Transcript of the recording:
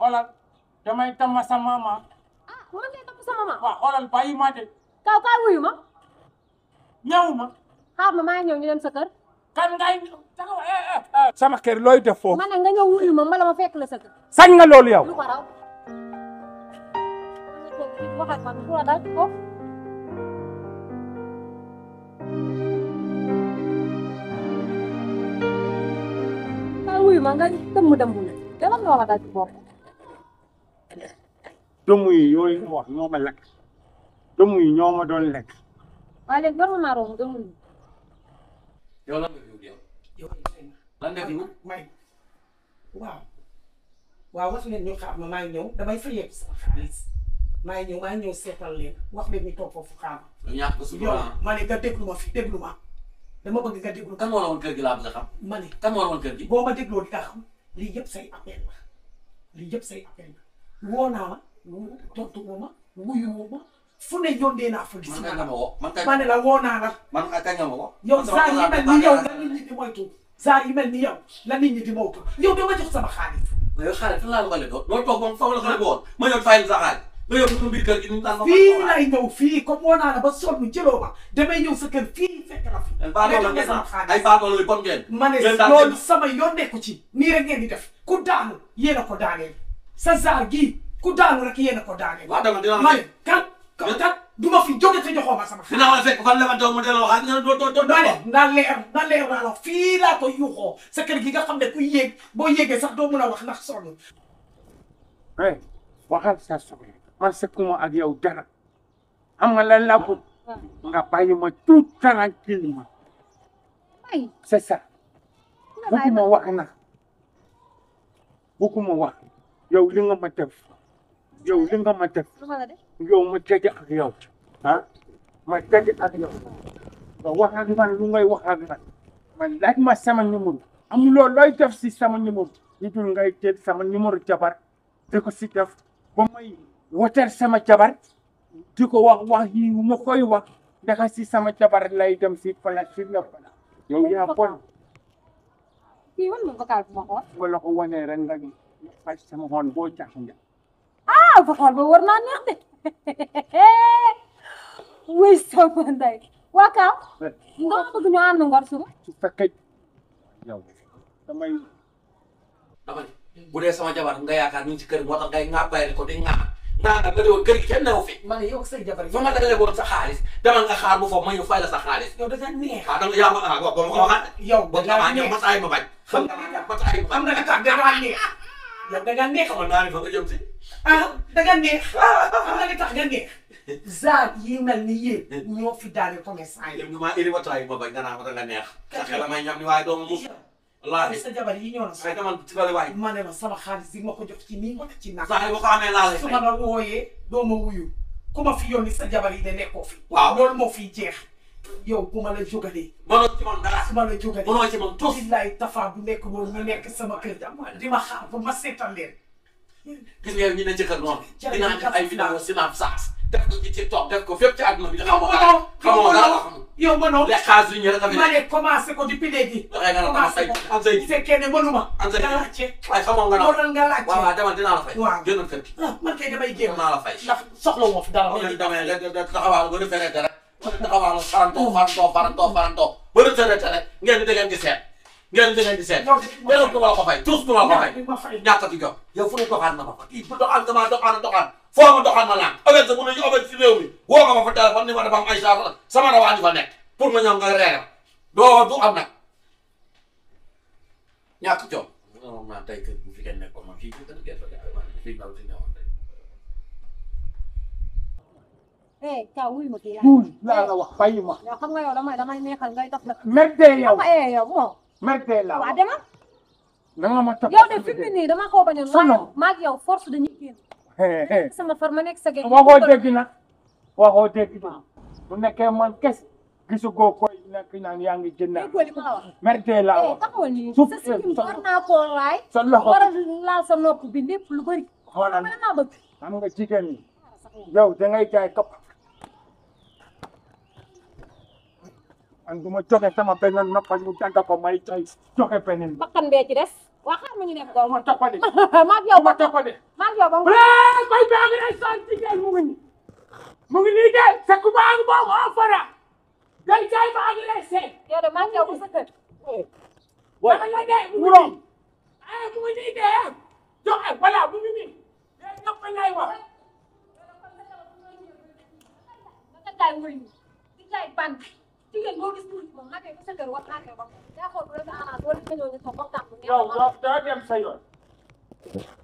xoolal damay tama sa mama ah man de topp sama maam waaw xoolal bàyyi ma de kaw kaw wuyu ma ñëw ma xaar ma maa ngi ñëw ñu dem sa kër kan ngay taxaw eh eh eh sama kër looy def foofu ma ne nga ñëw wuyu ma mbala ma fekk la sa kër sañ nga loolu yow lu ko raw wax ak man lu la dal ko kaw wuyu ma nga dëmm dëmm la dama nga wax a dal ci bopp dëmm yi yooyu nga wax ñoo ma lekk dëmm yi ñoo ma doon lekk waaye léegi war nga maa romb dëmm yi yow lan nga fi wut yow yow lan nga fi wut may waaw waaw wax leen ñu xaar ma maa ngi ñëw damay fayeeku sama xaalis maa ngi ñëw maa ngi ñëw seetal leen wax leen ñu toog foofu xaar ma lu ñàkk ko yow sutura ma ne nga déglu ma fi déglu ma dama bëgg nga déglu kan moo la woon kër gi laa bëgg a xam ma ne kan moo la woon kër gi boo ma dégloo di nga xam lii yëpp say appel la lii yëpp say appel la woo naa ma tontu woo ma wuyu woo ma fu ne yónnee naa fa man kañ nga ma woo man kañ ma ne la woo naa la man kañ nga ma woo yow man sama saa yi kër mel ni yow laa la nit ñi di moytu saa yi mel ni yow la nit ñi di moytu yow dama jox sama xaalis mais yow xaalis fan laa la ko leboo loolu toog moom foofu la ko leboon ma ñëw fayal sa xaalis nga yóbbu ko biir kër gi ñu naan ma fii lay ñëw fii comme woo naa la ba sonn jëloo ma damay ñëw sa kër fii fekk la fi baatoo la nga ngeen sama ay xaalis baatoo la bon ngeen ma ne ngeen daal loolu sama yoon nekku ci nii rek ngeen di def ku daanu yéen a ko daaneel sa zaar gii ku daanu rek yéen a ko daaneel waaw dama dina ma la ne kan kan kan du ma fi jóge te joxoo ma sama xaalis dina la fekk fan lebantoo mu delloo xaalis nga ne doo doo doo ma ne na leer na leer naa la fii laa ko yuuxoo sa kër gi nga xam ne ku yéeg boo yéegee sax doo mun a wax ndax sonn eh waxal sa soxla man sekkuma ak yow dara xam nga lan laa bëgg nga bàyyi ma tout tranquillement ay c'est ça bugguma wax na bugguma wax yow li nga ma def yow li nga ma def lu ma la def yow ma tëj ak yow ah ma tëj ak yow nga wax ak man lu ngay wax ak man man laaj ma sama numéro amuloo looy def si sama numéro li dul ngay jël sama numéro jabar di ko si def ba may wotal sama jabar di ko wax wax yi ma koy wax ndax si sama jabar lay dem si pala si la pala yow yaa bon kii wan ma vocal bu ma xool nga la ko wanee rek nga faj sama xoon boo jax nga ah vocal ba war naa neex de wuy sama ndey waa Kaaw nga ma bëgg ñu ànd ngor suba su fekkee yow damay dama ne bu dee sama jabar nga yaakaar ñu ngi ci kër gi moo tax ngay ŋaa bàyyi ko di ŋaa ŋaa nga di woon kër gi kenn newu fi ma ne yow say jabar fa ma dagalee woon sa xaalis demal nga xaar bu foofu ma ñëw fay la sa xaalis yow da nga neex ah danga yaa ma ah boo ma ko waxaat yow boo da ma nga ñëw neex ma taay ma bañ xam nga ma taay ma am na nga tax da nga neex yow da nga neex xamal naa ne fa nga jëm si ah da nga neex am na nga tax nga neex zaar yi mel ni yéen ñoo fi daane commerçant yi yëpp ñu maa indi ma taay ma bañ nga naa ma danga neex sa xel may ñam ni waaye doomu mus wallaahi sa jabar yi ñoo na ay demal ci bari waay ma ne la sama xaalis bi ma ko jox ci nii ma ko ci nag saa yi boo ko amee laa lay su fay ma la wooyee doo ma wuyu ku ma fi yónni sa jabar yi ne nekkoo fi Waaw. loolu moo fiy jeex yow bu ma la jógalee mënoo ci man dara su ma la jógalee mënoo ci man tus billaay tafa bu nekk boobu ñu nekk sama kër di ma xaar ba ma seetal leen gis nga ñu ne ci kër noonu Ca dinaa def ay vidéo Snapchat. Snapchat def ko ci TikTok def ko fépp ci àdduna bi yow xamoo dara mënoo xamoo dara yow xamoo yow mënoo lekk xaalis li ñu rek a fi ma nekk ne commencé ko depuis léegi dangay nga naan commencé say ko am say bu fekkee ne mënuma am say nga laajte waaye xamoo nga naan loolu nga laajte waaw waaw demal dinaa la fay Waaw. génnal kër gi ah man kay damay génn dinaa la fay ndax soxla woo fi dara loolu lañ demee rek da taxawaalu ba retraité rek ba taxawaalu farantoo farantoo farantoo farantoo ba retraité rek ngeen di dangeen di seet ngeen di dangeen di seet yow benn du ma la ko fay tous du ma la ko fay di ma fay ñàkk di jox yow fu ne doxaan na ma fa kii bu doxaan damaa doxaan doxaan foo ma doxaan ma naan avec sa mun nañu avec si réew mi woo nga ma fa téléphone ni ma dafa am ay saa sama rawaan yi fa nekk pour ma ñëw nga reer doo du am nag ñàkk jom non naa tey kër bu fi kenn nekkoon ma fii fii kër gerte gi fii ndaw si newoon tey eh Kaaw wuyu ma kii tuul laa la wax bàyyi ma yow xam nga yow damay damay neexal ngay dox nag merde yow ma eh yow bon merde la waa demal na nga ma topp yow de fi mu ne nii dama koo bañoon Sono. maa ak yow force dañuy génn Hé, hé. sama far ma nekk sa géej waxoo dégg nag waxoo dégg nag bu nekkee man kes gisu goo koy nekk naan yaa ngi jënd déggoo li ma la wax merde laa eh wax taxawal nii Suuf, sa eh, sikkim sa- war naa koo laay sa loxo war a laal sa nopp bi lépp lu bëri xoolal ma naa bëgg xam nga jigéen ñi yow da ngay jaay kapp man du ma joxe sama benn noppal ñu dagg ko may joxe beneen bakkan bee ci des waa xaar ma ñu nekk doom ma toppale maag yow ma ba toppale maag yow ba mu Walaay koy baa ngi lay sant jigéen mu ngi nii mu ngi nii de sa ku baa ngi moom oo fara day jaay baa ngi lay seet yow de maag yow ba sa kër dama la de mu ngi nii ah mu ngi nii de joxe voilà mu ngi nii de ñëpp lay wax nga jaay wëñ di jaay ban jigéen boo gis tuuti moom naka ba sa kër wax naa koy ba yaa xool bu la sa arrangé wala nga ñëw ñu toog waxtaan bu neex yow yow doo dem sa yoon